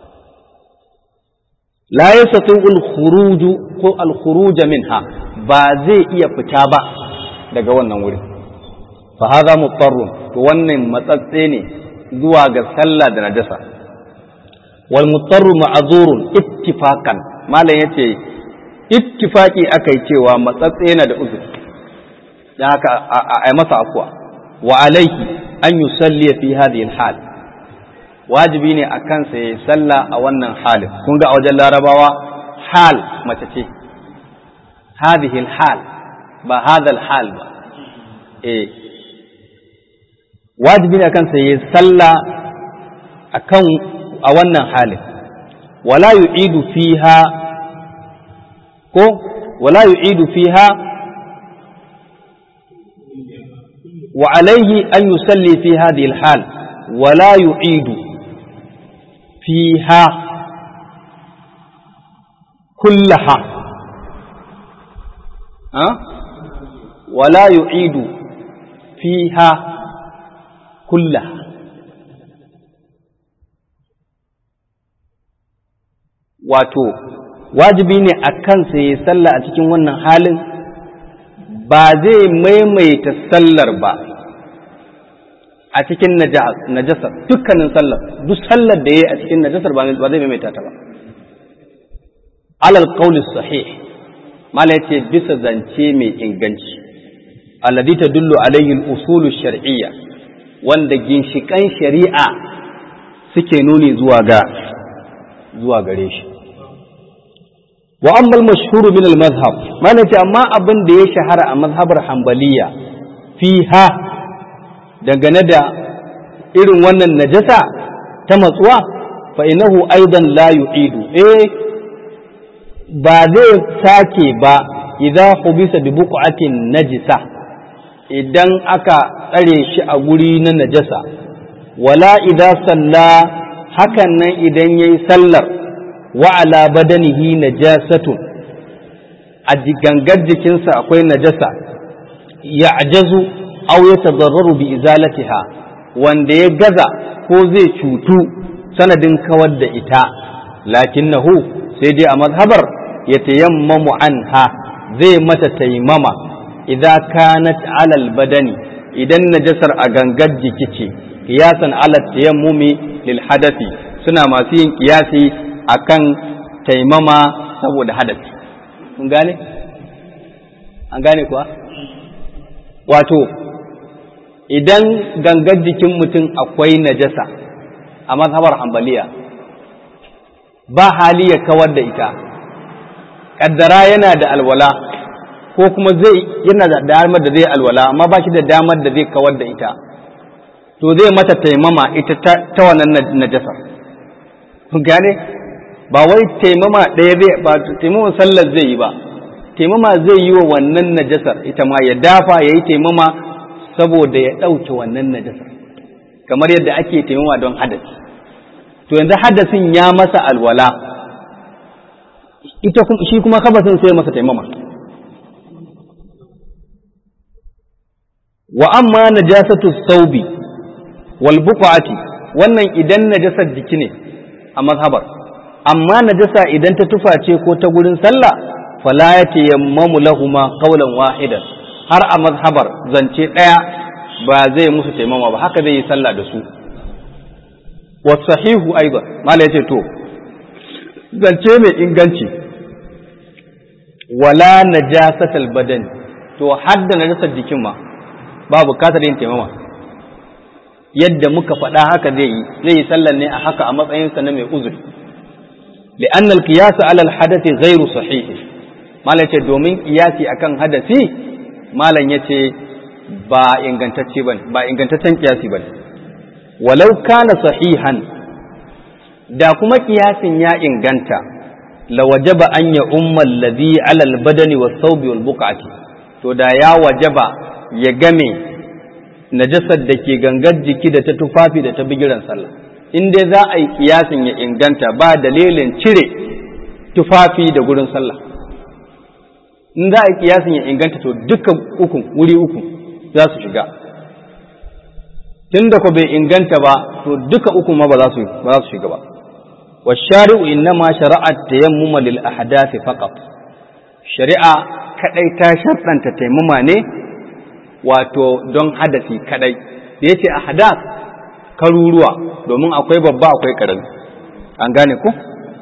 la yastatu al-khuruj ko al-khuruj minha ba zai iya fita ba daga wannan wuri fa hadha mutarrun to wannan matsatse ne zuwa ga sallah da najasa wal mutarru ma'zurun ittifaqan malam yace ittifaqi akai cewa matsatse yana da uzuri dan haka a masa afwa wa alaihi an yusalli fi hadhihi al-hal wajibi ne a kansa ya yi sallah a wannan halin kun ga a wajen larabawa hal mace ce hadhihi hal ba hadha hal ba eh wajibi ne a kansa ya yi sallah akan a wannan halin wala yu'idu fiha ko wala yu'idu fiha wa alaihi an yusalli fi hadhihi al-hal wala yu'idu فيها كلها أه؟ ولا يعيد فيها كلها wato wajibi ne a kansa ya sallah a cikin wannan halin ba zai maimaita sallar ba a cikin najasar dukkanin sallar duk sallar da ya yi a cikin najasar ba zai maimaita ta ba alal qawli sahih mala yace bisa zance mai inganci alladhi tadullu alayhi al-usul shar'iyya wanda ginshikan shari'a suke nuni zuwa ga zuwa gare shi wa amma al-mashhur min al-madhhab mala yace amma abin da ya shahara a mazhabar hanbaliya fiha dangane da irin wannan najasa ta matsuwa fa inahu aidan la yu'idu eh ba zai sake ba idan hubisa bi buqatin najisa idan aka tsare shi a guri na najasa wala idan salla hakan nan idan yayi sallar wa ala badanihi najasatun a gangar jikinsa akwai najasa ya'jazu aw ya tazarraru bi izalatiha wanda ya gaza ko zai cutu sanadin kawar da ita lakinnahu sai dai a mazhabar ya tayammamu anha zai mata taimama idan kanat alal badani idan najasar a gangar jiki ce kiyasan ala tayammumi lil hadathi suna masu yin kiyasi akan taimama saboda hadathi kun gane an gane kuwa wato idan gangar jikin mutum akwai najasa a mazhabar hambaliya ba hali ya kawar da ita ƙaddara yana da alwala ko kuma zai yana da damar da zai alwala amma ba shi da damar da zai kawar da ita to zai mata taimama ita ta wannan najasar gane ba wai taimama ɗaya zai ba taimama sallar zai yi ba taimama zai yi wa wannan najasar ita ma ya dafa ya yi taimama saboda ya ɗauke wannan najasar kamar yadda ake taimama don hadasi to yanzu hadasin ya masa alwala ita shi kuma kabasin sai masa taimama wa amma najasatu saubi wal buqati wannan idan najasar jiki ne a mazhabar amma najasa idan ta tufa ce ko ta gurin sallah fala yatayammamu lahuma qawlan wahidan har a mazhabar zance ɗaya ba zai musu taimama ba haka zai yi sallah da su wasahihu aiba mala yace to zance mai inganci wala najasatal badan to hadda najasar jikin ma ba bukatar yin taimama yadda muka faɗa haka zai yi zai yi sallar ne a haka a matsayinsa na mai uzuri li'anna al-qiyas ala al-hadathi ghairu sahih mala yace domin qiyasi akan hadasi malam yace ba ingantacce bane ba ingantaccen qiyasi bane walau kana sahihan da kuma kiyasin ya inganta la wajaba an ya umma alladhi ala albadani was-thawbi wal-buqati to da ya wajaba ya game najasar da ke gangar jiki da ta tufafi da ta bigiran sallah in dai za a yi kiyasin ya inganta ba dalilin cire tufafi da gurin sallah in za a yi kiyasin ya inganta to dukkan ukun wuri uku za su shiga tunda ko bai inganta ba to duka uku ma ba za su ba za su shiga ba والشارع إنما شرع التيمم للأحداث فقط shari'a kadai ta sharɗanta taimama ne wato don hadasi kadai da yace ahdath karuruwa domin akwai babba akwai karami an gane ku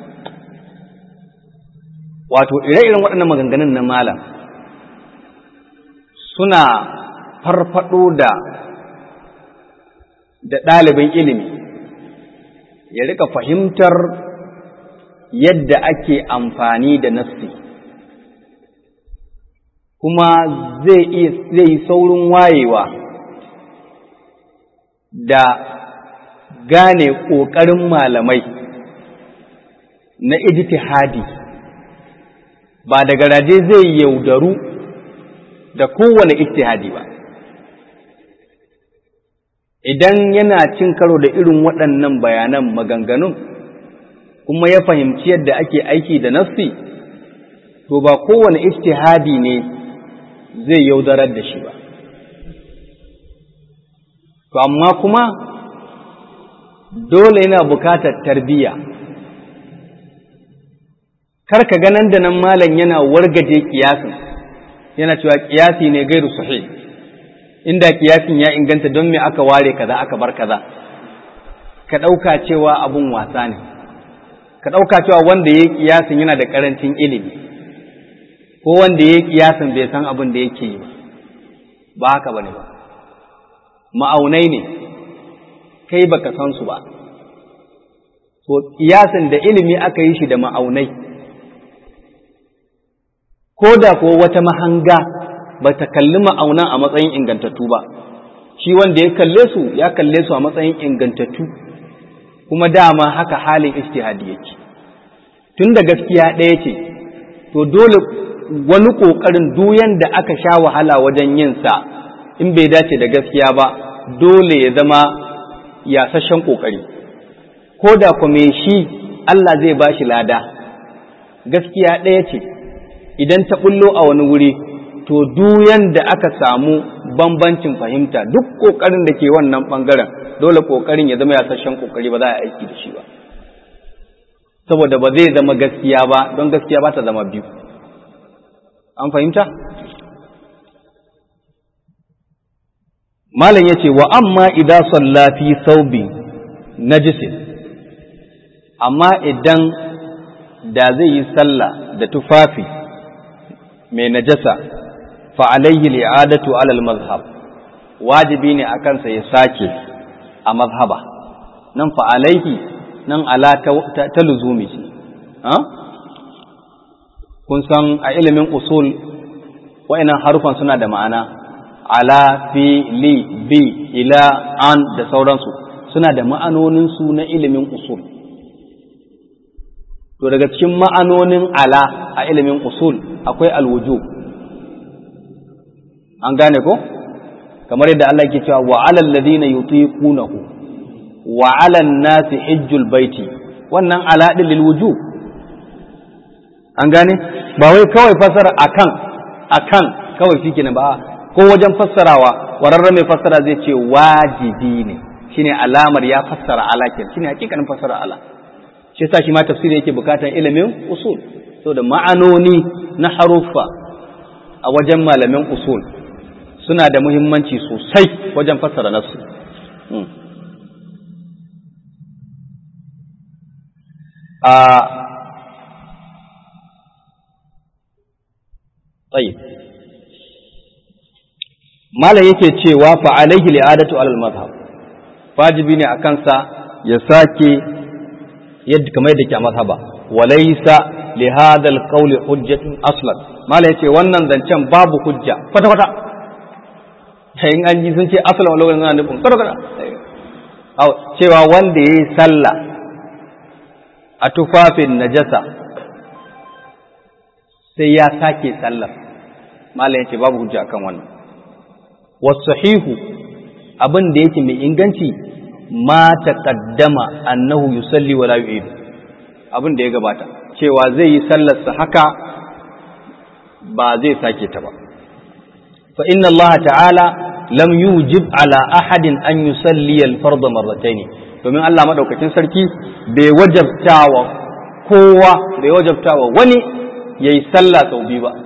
wato ire-iren waɗannan maganganun na malam suna farfado da da ɗalibin ilimi ya rika fahimtar yadda ake amfani da nassi kuma zai yi saurin wayewa da gane ƙoƙarin malamai na ijtihadi ba da garaje zai yaudaru da kowane ijtihadi ba idan yana cin karo da irin waɗannan bayanan maganganun kuma ya fahimci yadda ake aiki da nassi to ba kowane ijtihadi ne zai yaudarar da shi ba to amma kuma dole yana bukatar tarbiyya kar ka ga nan da nan malam yana wargaje kiyasin yana cewa kiyasi ne gairu sahih inda kiyasin ya inganta don me aka ware kaza aka bar kaza ka ɗauka cewa abun wasa ne ka ɗauka cewa wanda ya yi kiyasin yana da ƙarancin ilimi ko wanda ya yi kiyasin bai san abin da yake yi ba ba haka bane ba ma'aunai ne kai baka san su ba to kiyasin da ilimi aka yi shi da ma'aunai ko da ko wata mahanga ba ta kalli ma'aunan a matsayin ingantattu ba shi wanda ya kalle su ya kalle su a matsayin ingantattu kuma dama haka halin ijtihadi yake tun da gaskiya ɗaya ce to dole wani ƙoƙarin duyan da aka sha wahala wajen yin sa in bai dace da gaskiya ba dole ya zama yasashen ƙoƙari ko da kuma shi Allah zai ba shi lada gaskiya ɗaya ce idan ta ɓullo a wani wuri to duyan da aka samu bambancin fahimta duk ƙoƙarin da ke wannan ɓangaren dole ƙoƙarin ya zama yasashen ƙoƙari ba za a aiki da shi ba saboda ba zai zama gaskiya ba don gaskiya ba ta zama biyu an fahimta malam ya ce wa amma idan salla fi saubi najisin amma idan da zai yi sallah da tufafi mai najasa fa alayhi li'adatu alal mazhab wajibi ne a kansa ya sake a mazhaba nan fa alayhi nan ala ta luzumi ce kun san a ilimin usul wa'annan harufan suna da ma'ana ala fi li bi ila an da sauransu suna da ma'anoninsu na ilimin usul to daga cikin ma'anonin ala a ilimin usul akwai alwuju an gane ko kamar yadda Allah ke cewa wa alal ladina yutiqunahu wa alal nasi hijjul baiti wannan ala din lil wujub an gane ba wai kawai fasara akan akan kawai shikenan ba ko wajen fassarawa wararren mai fassara zai ce wajibi ne shine alamar ya fassara ala kenan shine hakikanin fassara ala shi yasa shi ma tafsiri yake bukatar ilimin usul saboda ma'anoni na haruffa a wajen malamin usul suna da muhimmanci sosai wajen fassara nasu a tsaye malam yake cewa fa alaihi li'adatu alal mazhab wajibi ne a kansa ya sake yadda kamar yadda ke a mazhaba walaysa li hadha alqawl hujjatun aslan malam yace wannan zancen babu hujja kwata kwata in an ji sun ce aslan wala wannan nufin kwata kwata au cewa wanda yayi sallah a tufafin najasa sai ya sake sallar malam yace babu hujja akan wannan wasahihu abin da yake mai inganci ma taqaddama annahu yusalli wala yu'id abin da ya gabata cewa zai yi sallarsa haka ba zai sake ta ba fa inna Allah ta'ala lam yujib ala ahadin an yusalli al-fard marratayn domin Allah madaukakin sarki bai wajabtawa kowa bai wajabtawa wani yayi sallah sau biyu ba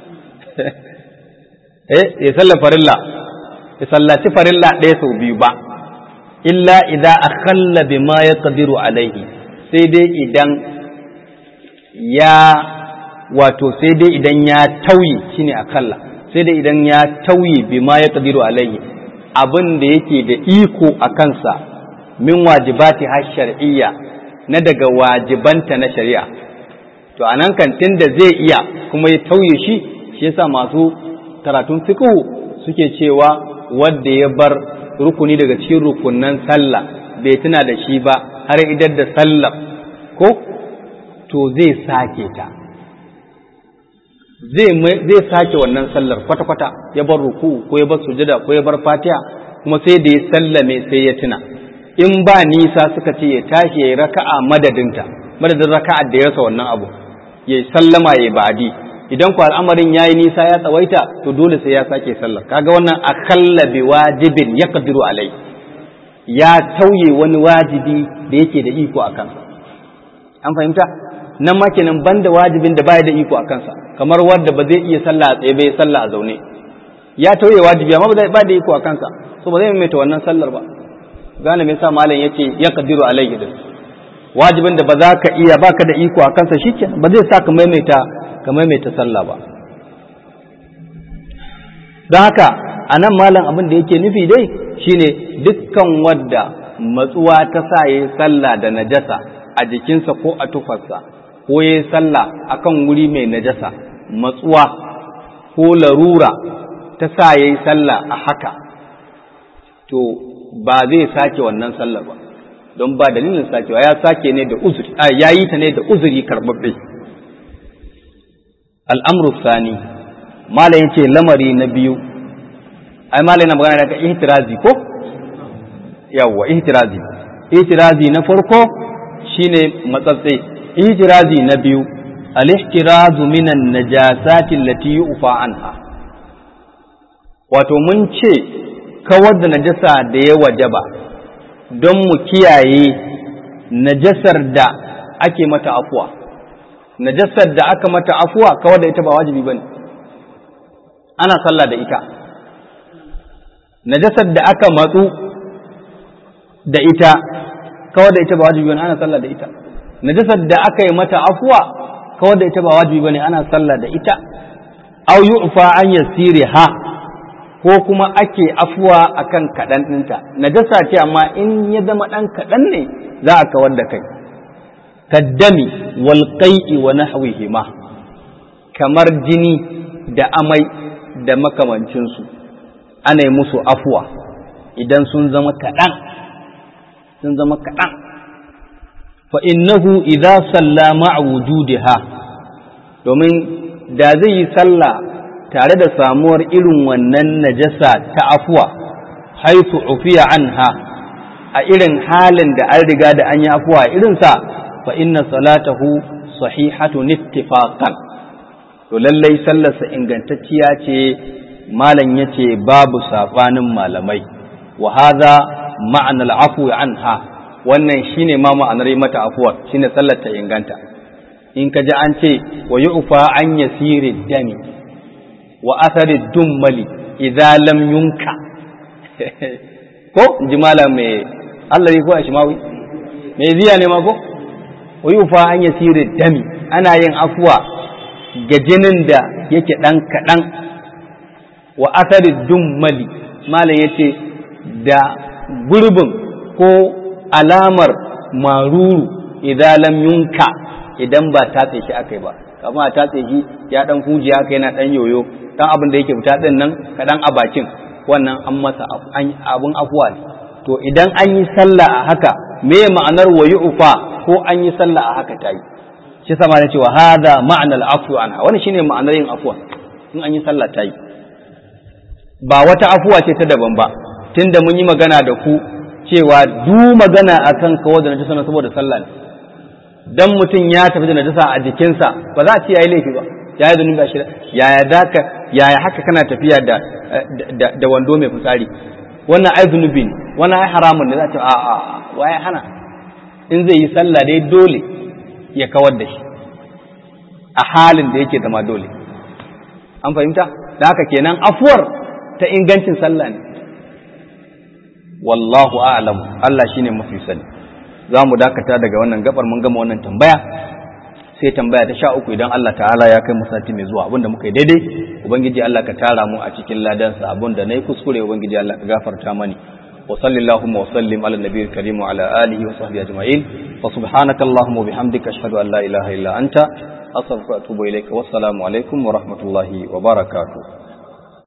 eh ya sallar farilla ya sallaci farilla ɗaya sau biyu ba illa idza akhalla bima yaqdiru alaihi sai dai idan ya wato sai dai idan ya tauye shine akalla sai dai idan ya tauye bima yaqdiru alaihi abin da yake da iko a kansa min wajibati har shar'iyya na daga wajibanta na shari'a to anan kan da zai iya kuma ya tauye shi shi yasa masu karatun fiqh suke cewa wanda ya bar rukuni daga cikin rukunan sallah bai tuna da shi ba har idar da sallah ko to zai sake ta zai sake wannan sallar kwata-kwata ya bar ruku ko ya bar sujada ko ya bar fatiha kuma sai da ya sallame sai ya tuna in ba nisa suka ce ya tashi ya yi raka'a madadinta madadin raka'a da ya rasa wannan abu ya sallama ya ba'adi idan ku al'amarin ya yi nisa ya tsawaita to dole sai ya sake sallar kaga wannan akalla bi wajibin ya kadiru alai ya tauye wani wajibi da yake da iko a kansa an fahimta nan ma kenan banda wajibin da baya da iko a kansa kamar wanda ba zai iya sallah a tsaye bai sallah a zaune ya tauye wajibi amma ba zai ba da iko a kansa so ba zai maimaita wannan sallar ba gane me yasa malam yace ya kadiru alaihi din wajibin da ba za ka iya baka da iko a kansa shikenan ba zai sa ka maimaita ka maimaita sallah ba don haka a nan malam abin da yake nufi dai shine dukkan wadda matsuwa ta sa yayi sallah da najasa a jikinsa ko a tufarsa ko ya yi sallah a kan wuri mai najasa matsuwa ko larura ta sa ya yi sallah a haka to ba zai sake wannan sallar ba don ba dalilin sakewa ya sake ne da uzuri a ya yi ta ne da uzuri karɓaɓɓe al'amru sani mala ce lamari na biyu ai mala yana magana daga ihtirazi ko yawwa ihtirazi ihtirazi na farko shine matsatse ijirazi na biyu al-ihtirazu minan najasati allati yu'fa anha wato mun ce kawar da najasa da ya wajaba don mu kiyaye najasar da ake mata afuwa najasar da aka mata afuwa kawar da ita ba wajibi bane ana sallah da ita najasar da aka matsu da ita kawar da ita ba wajibi bane ana sallah da ita najasar da aka yi mata afuwa kawar da ita ba wajibi bane ana sallah da ita aw yu'fa an yasiriha ko kuma ake afuwa akan kaɗan ɗinta najasa ce amma in ya zama ɗan kaɗan ne za a kawar da kai kaddami wal qai'i wa nahwihima kamar jini da amai da makamancinsu ana yi musu afuwa idan sun zama kaɗan sun zama kaɗan fa innahu idza salla ma'a wujudiha domin da zai yi sallah tare da samuwar irin wannan najasa ta afuwa haifu ufiya anha a irin halin da an riga da an yi afuwa irinsa fa inna salatahu sahihatun ittifaqan to lallai sallarsa ingantacciya ce malam yace babu sabanin malamai wa hadha ma'anal afwi anha wannan shine ma ma'anar yi mata afuwa shine sallar ta inganta in ka ji an ce wa yu'fa an yasiri dami wa athari dummali idza lam yunka ko ji malam mai Allah ko ashmawi mai ziya ne ma ko wa yu'fa an yasiri dami ana yin afuwa ga jinin da yake dan kadan wa athari dummali malam yace da gurbin ko alamar maruru idan lam yunka idan ba tatse shi akai ba kamar a tatse shi ya dan huji haka yana dan yoyo dan abin da yake fita din nan kadan a bakin wannan an masa abun afuwa ne to idan an yi sallah a haka me ma'anar wa yu'fa ko an yi sallah a haka tayi shi sama ne cewa hada ma'anar afu anha wannan shine ma'anar yin afuwa in an yi sallah tayi ba wata afuwa ce ta daban ba tunda mun yi magana da ku cewa du magana akan kawo da najasa saboda sallah ne dan mutum ya tafi da najasa a jikinsa ba za a ce yayi laifi ba ya yi zunubi a shirya yaya za ka yaya haka kana tafiya da da wando mai fitsari wannan ai zunubi ne wannan ai haramun ne za ta a a waye hana in zai yi sallah dai dole ya kawar da shi a halin da yake zama dole an fahimta da haka kenan afuwar ta ingancin sallah ne wallahu a'lam Allah shine mafi sani za mu dakata daga wannan gabar mun gama wannan tambaya sai tambaya ta sha uku idan Allah ta'ala ya kai mu sati mai zuwa abinda muka yi daidai ubangiji Allah ka tara mu a cikin ladansa abinda nayi kuskure ubangiji Allah ka gafarta mani wa sallallahu wa sallim ala nabiyil karim wa ala alihi wa sahbihi ajma'in wa subhanaka allahumma wa bihamdika ashhadu an la ilaha illa anta astaghfiruka wa atubu ilayka wassalamu alaikum wa rahmatullahi wa barakatuh